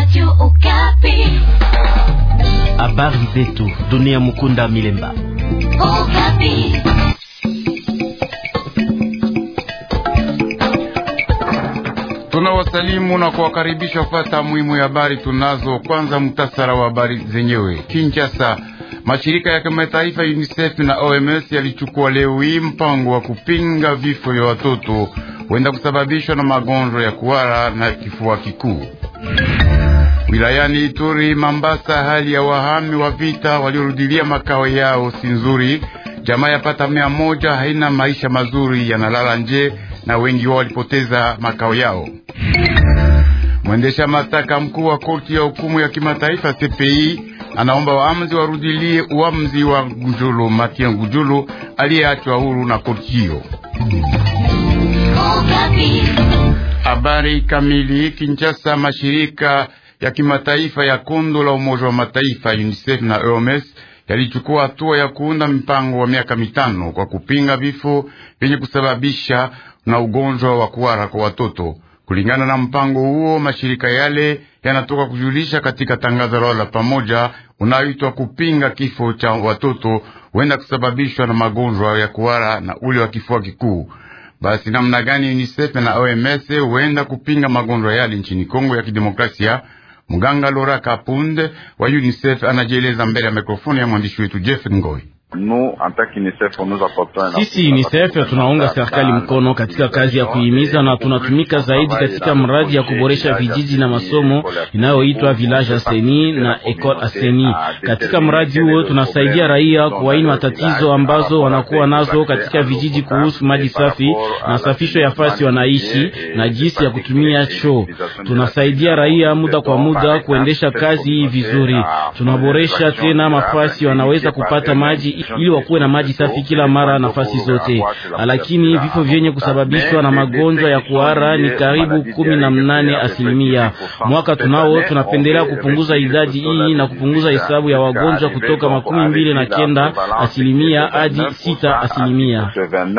Radio Okapi. Habari zetu dunia. Mukunda Milemba. Okapi. Tunawasalimu na kuwakaribisha kufata muhimu ya habari tunazo. Kwanza mtasara wa habari zenyewe. Kinshasa, mashirika ya kimataifa UNICEF na OMS yalichukua leo hii mpango wa kupinga vifo vya watoto huenda kusababishwa na magonjwa ya kuhara na kifua kikuu. Wilayani Ituri, Mambasa, hali ya wahami wa vita waliorudilia makao yao si nzuri. Jamaa yapata mia moja haina maisha mazuri, yanalala nje na wengi wao walipoteza makao yao. Mwendesha mashtaka mkuu wa korti ya hukumu ya kimataifa CPI anaomba waamuzi warudilie uamuzi wa Gujulu Mathieu Gujulu aliyeachwa huru na korti hiyo. Habari kamili. Kinshasa, mashirika ya kimataifa ya kondo la Umoja wa Mataifa UNICEF na OMS yalichukua hatua ya kuunda mpango wa miaka mitano kwa kupinga vifo vyenye kusababisha na ugonjwa wa kuhara kwa watoto. Kulingana na mpango huo, mashirika yale yanatoka kujulisha katika tangazo lao la pamoja unaoitwa kupinga kifo cha watoto huenda kusababishwa na magonjwa ya kuhara na ule wa kifua kikuu. Basi namna gani UNICEF na OMS huenda kupinga magonjwa yale nchini Kongo ya Kidemokrasia? Mganga Lora Kapunde wa UNICEF anajieleza mbele ya mikrofoni ya mwandishi wetu Jeff Ngoi. Sisi UNICEF tunaunga serikali mkono katika kazi ya kuhimiza na tunatumika zaidi katika mradi ya kuboresha vijiji na masomo inayoitwa Village Aseni na Ecole Aseni. Katika mradi huo tunasaidia raia kubaini matatizo ambazo wanakuwa nazo katika vijiji kuhusu maji safi na safisho ya fasi wanaishi na jinsi ya kutumia choo. Tunasaidia raia muda kwa muda kuendesha kazi hii vizuri. Tunaboresha tena mafasi wanaweza kupata maji ili wakuwe na maji safi kila mara nafasi zote, lakini vifo vyenye kusababishwa na magonjwa ya kuhara ni karibu kumi na mnane asilimia. Mwaka tunao tunapendelea kupunguza idadi hii na kupunguza hesabu ya wagonjwa kutoka makumi mbili na kenda asilimia hadi sita asilimia.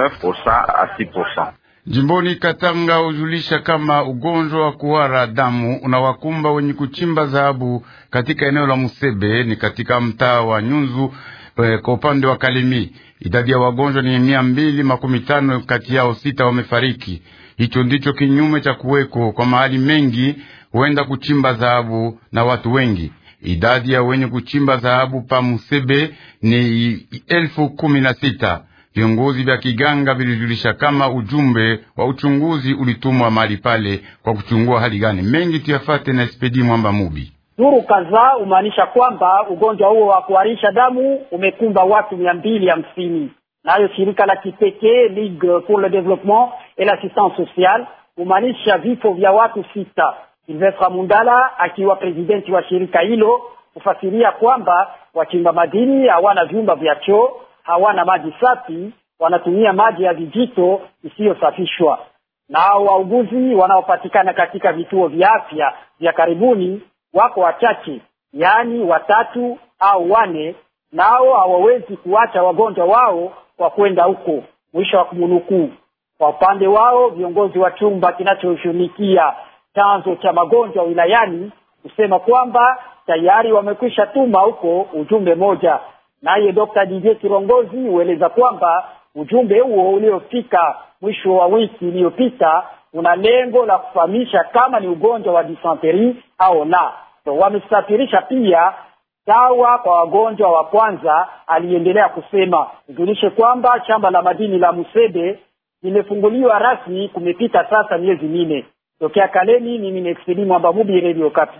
Jimboni Katanga hujulisha kama ugonjwa wa kuhara damu unawakumba wenye kuchimba dhahabu katika eneo la Musebe ni katika mtaa wa Nyunzu kwa upande wa Kalemi. Idadi ya wagonjwa ni mia mbili makumi tano, kati yao sita wamefariki. Hicho ndicho kinyume cha kuweko kwa mahali mengi huenda kuchimba dhahabu na watu wengi. Idadi ya wenye kuchimba dhahabu pa Musebe ni elfu kumi na sita. Viongozi vya kiganga vilijulisha kama ujumbe wa uchunguzi ulitumwa mahali pale kwa kuchungua hali gani. Mengi tuyafate na Spedi Mwamba Mubi. Duru kadhaa humaanisha kwamba ugonjwa huo wa kuharisha damu umekumba watu mia mbili hamsini. Nayo shirika la kipekee Ligue pour le Développement et l'Assistance Sociale humaanisha vifo vya watu sita. Silvestre Mundala akiwa presidenti wa shirika hilo hufasiria kwamba wachimba madini hawana vyumba vya choo, hawana maji safi, wanatumia maji ya vijito isiyosafishwa. Nao wauguzi wanaopatikana katika vituo vya afya vya karibuni wako wachache, yaani watatu au wane, nao hawawezi kuacha wagonjwa wao kwa kwenda huko. Mwisho wa kumunukuu. Kwa upande wao viongozi wa chumba kinachoshughulikia chanzo cha magonjwa wilayani kusema kwamba tayari wamekwisha tuma huko ujumbe moja. Naye Dr. DJ Kirongozi hueleza kwamba ujumbe huo uliofika mwisho wa wiki iliyopita una lengo la kufahamisha kama ni ugonjwa wa disanteri au la. So, wamesafirisha pia dawa kwa wagonjwa wa kwanza. Aliendelea kusema ujulishe kwamba shamba la madini la Musebe limefunguliwa rasmi, kumepita sasa miezi minne. Tokea Kalemi, mimi ni Expedi Mwamba Mubi, Radio Kapi.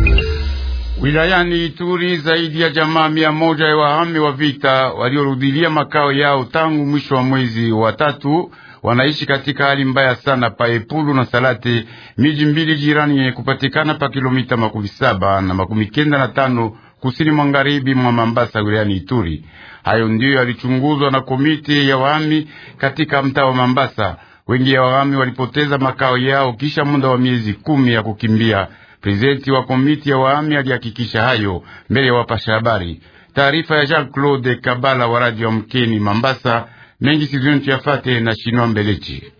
Wilayani Ituri zaidi ya jamaa mia moja ya wahami wa vita waliorudilia makao yao tangu mwisho wa mwezi wa tatu wanaishi katika hali mbaya sana pa Epulu na Salate, miji mbili jirani yenye kupatikana pa kilomita makumi saba na makumi kenda na tano kusini magharibi mwa Mambasa wilayani Ituri. Hayo ndiyo yalichunguzwa na komiti ya wahami katika mtaa wa Mambasa. Wengi ya wahami walipoteza makao yao kisha muda wa miezi kumi ya kukimbia. Prezidenti wa komiti ya wahami alihakikisha hayo mbele ya wapasha habari. Taarifa ya Jean Claude Kabala wa radio ya Mkeni Mambasa mengi sizoni tuyafate na Shinwa Mbelechi.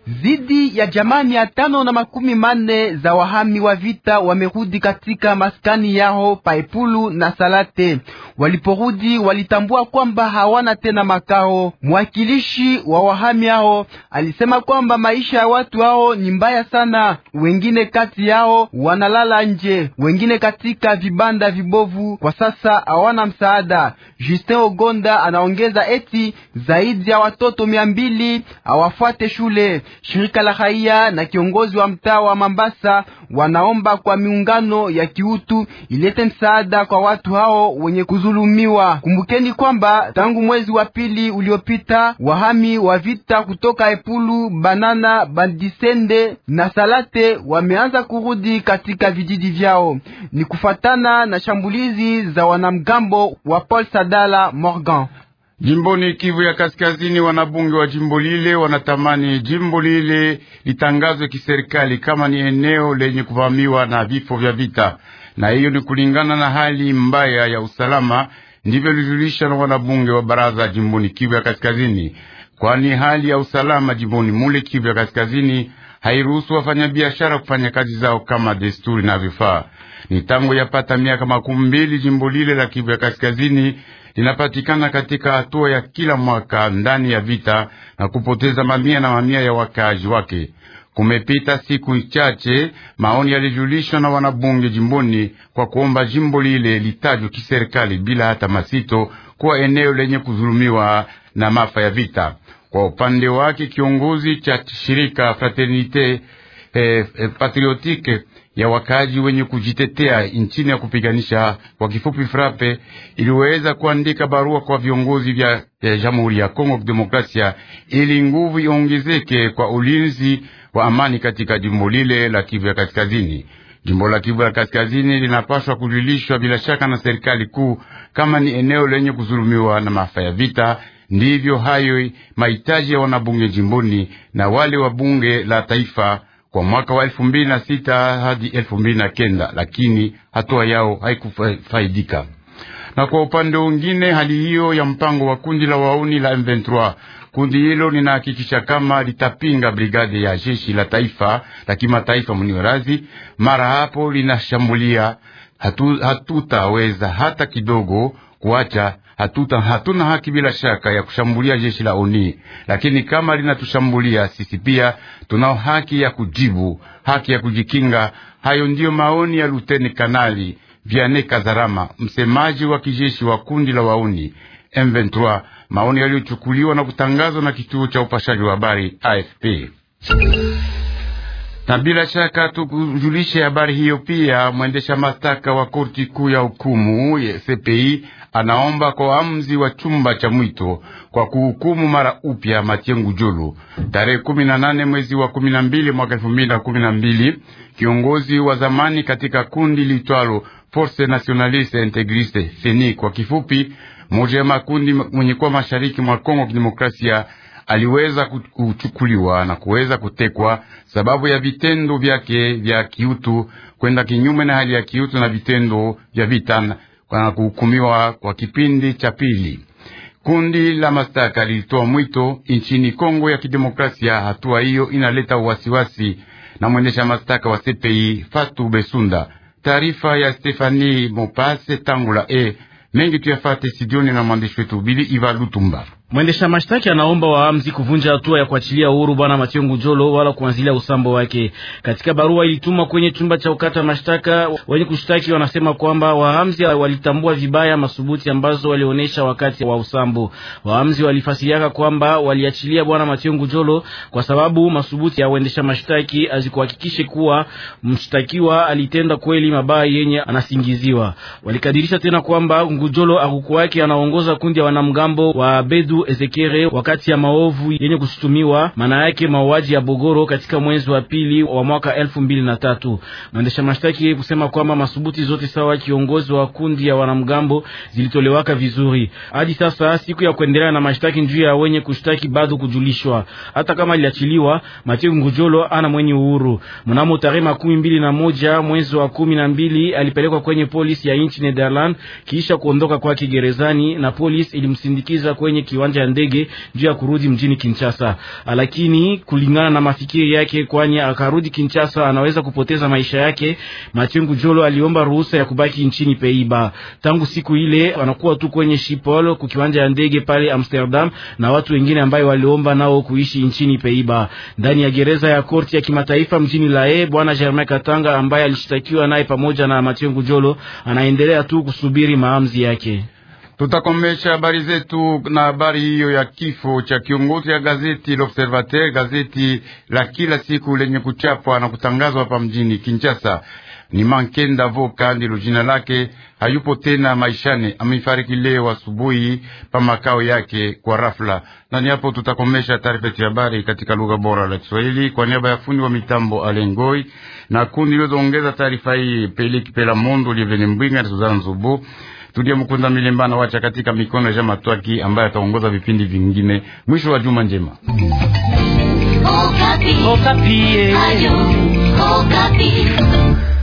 Zidi ya jamaa mia tano na makumi manne za wahami wa vita wamerudi katika maskani yao Paepulu na Salate. Waliporudi walitambua kwamba hawana tena makao. Mwakilishi wa wahami hao alisema kwamba maisha ya watu hao ni mbaya sana. Wengine kati yao wanalala nje, wengine katika vibanda vibovu. Kwa sasa hawana msaada. Justin Ogonda anaongeza eti zaidi ya watoto mia mbili hawafuate shule. Shirika la raia na kiongozi wa mtaa wa Mambasa wanaomba kwa miungano ya kiutu ilete msaada kwa watu hao wenye kuzulumiwa. Kumbukeni kwamba tangu mwezi wa pili uliopita wahami wa vita kutoka Epulu, Banana, Bandisende na Salate wameanza kurudi katika vijiji vyao. Ni kufatana na shambulizi za wanamgambo wa Paul Sadala Morgan. Jimboni Kivu ya Kaskazini, wanabunge wa jimbo lile wanatamani jimbo lile litangazwe kiserikali kama ni eneo lenye kuvamiwa na vifo vya vita, na hiyo ni kulingana na hali mbaya ya usalama. Ndivyo lijulisha na wanabunge wa baraza jimboni Kivu ya Kaskazini, kwani hali ya usalama jimboni mule Kivu ya Kaskazini hairuhusu wafanyabiashara kufanya kazi zao kama desturi na vifaa. Ni tangu yapata miaka makumi mbili jimbo lile la Kivu ya Kaskazini linapatikana katika hatua ya kila mwaka ndani ya vita na kupoteza mamia na mamia ya wakazi wake. Kumepita siku chache, maoni yalijulishwa na wanabunge jimboni kwa kuomba jimbo lile litajwe kiserikali bila hata masito kuwa eneo lenye kudhulumiwa na mafa ya vita. Kwa upande wake kiongozi cha shirika Fraternite eh, eh, Patriotique ya wakaji wenye kujitetea nchini ya kupiganisha kwa kifupi Frape iliweza kuandika barua kwa viongozi vya Jamhuri ya Kongo Demokrasia ili nguvu iongezeke kwa ulinzi wa amani katika jimbo lile la Kivu ya Kaskazini. Jimbo la Kivu ya Kaskazini linapaswa kujulishwa bila shaka na serikali kuu kama ni eneo lenye kuzulumiwa na maafa ya vita. Ndivyo hayo mahitaji ya wanabunge jimboni na wale wa bunge la taifa kwa mwaka wa elfu mbili na sita hadi elfu mbili na kenda lakini hatua yao haikufaidika. Na kwa upande mwingine, hali hiyo ya mpango wa kundi la wauni la M23, kundi hilo linahakikisha kama litapinga brigade ya jeshi la taifa la kimataifa Munirazi. Mara hapo linashambulia, hatutaweza hatu hata kidogo kuacha hatuta hatuna haki bila shaka ya kushambulia jeshi la oni, lakini kama linatushambulia sisi pia tunao haki ya kujibu, haki ya kujikinga. Hayo ndiyo maoni ya luteni kanali Vianney Kazarama, msemaji wa kijeshi wa kundi la wauni M23, maoni yaliyochukuliwa na kutangazwa na kituo cha upashaji wa habari AFP na bila shaka tukujulishe habari hiyo pia. Mwendesha mashtaka wa korti kuu ya hukumu ya CPI anaomba kwa waamuzi wa chumba cha mwito kwa kuhukumu mara upya Matiengu Julu tarehe kumi na nane mwezi wa kumi na mbili mwaka elfu mbili na kumi na mbili. Kiongozi wa zamani katika kundi litwalo Force Nationaliste Integriste FENI kwa kifupi, moja ya makundi mwenye kuwa mashariki mwa Kongo Kidemokrasia aliweza kuchukuliwa na kuweza kutekwa sababu ya vitendo vyake vya kiutu kwenda kinyume na hali ya kiutu na vitendo vya vita na kuhukumiwa kwa kipindi cha pili. Kundi la mashtaka lilitoa mwito nchini Kongo ya Kidemokrasia. Hatua hiyo inaleta uwasiwasi na mwendesha mashtaka wa CPI Fatu Besunda. Taarifa ya Stefani Mopase Tangula e mengi tuyafate sidioni na mwandishi wetu Bili Iva Lutumba. Mwendesha mashtaki anaomba waamzi kuvunja hatua ya kuachilia uhuru bwana Mationgu Jolo wala kuanzilia usambo wake. Katika barua ilitumwa kwenye chumba cha ukata mashtaka, wenye kushtaki wanasema kwamba waamzi walitambua vibaya masubuti ambazo walionyesha wakati wa usambo. Waamzi walifasiriaka kwamba waliachilia bwana Mationgu Jolo kwa sababu masubuti ya uendesha mashtaki azikuhakikishe kuwa mshtakiwa alitenda kweli mabaya yenye anasingiziwa. Walikadirisha tena kwamba Ngujolo akukuwake anaongoza kundi ya wanamgambo wa Bedu Ezekere wakati ya maovu yenye kushutumiwa, maana yake mauaji ya Bogoro katika mwezi wa pili wa mwaka elfu mbili na tatu. Mwendesha mashtaki kusema kwamba masubuti zote sawa kiongozi wa kundi ya wanamgambo zilitolewaka vizuri. Hadi sasa siku ya kuendelea na mashtaki njuu ya wenye kushtaki bado kujulishwa. Hata kama iliachiliwa, Mathieu Ngujolo ana mwenye uhuru. Mnamo tarehe makumi mbili na moja mwezi wa kumi na mbili alipelekwa kwenye polisi ya nchi Netherland kisha kuondoka kwake gerezani, na polisi ilimsindikiza kwenye kiwanja kiwanja ya ndege juu ya kurudi mjini Kinshasa, lakini kulingana na mafikiri yake, kwani akarudi Kinshasa anaweza kupoteza maisha yake, Machengu Jolo aliomba ruhusa ya kubaki nchini Peiba. Tangu siku ile wanakuwa tu kwenye Schiphol kukiwanja ya ndege pale Amsterdam, na watu wengine ambayo waliomba nao kuishi nchini Peiba. Ndani ya gereza ya korti ya kimataifa mjini Lae, bwana Germain Katanga ambaye alishtakiwa naye pamoja na Machengu Jolo anaendelea tu kusubiri maamuzi yake. Tutakomesha habari zetu na habari hiyo ya kifo cha kiongozi ya gazeti L'Observateur, gazeti la kila siku lenye kuchapwa na kutangazwa hapa mjini Kinshasa. Ni Mankenda Voka ndilo jina lake, hayupo tena maishani, amefariki leo asubuhi pa makao yake kwa rafla. Na ni hapo tutakomesha taarifa ya habari katika lugha bora la Kiswahili kwa niaba ya fundi wa mitambo Alengoi na kundi liloongeza taarifa hii Peliki Pela Mondo Lievene Mbwinga na Suzana Nzubu. Tulia Mkunda Milembana wacha katika mikono ya Jama Twaki ambaye ataongoza vipindi vingine. Mwisho wa juma njema. Okapi. Okapi. Ayo, Okapi.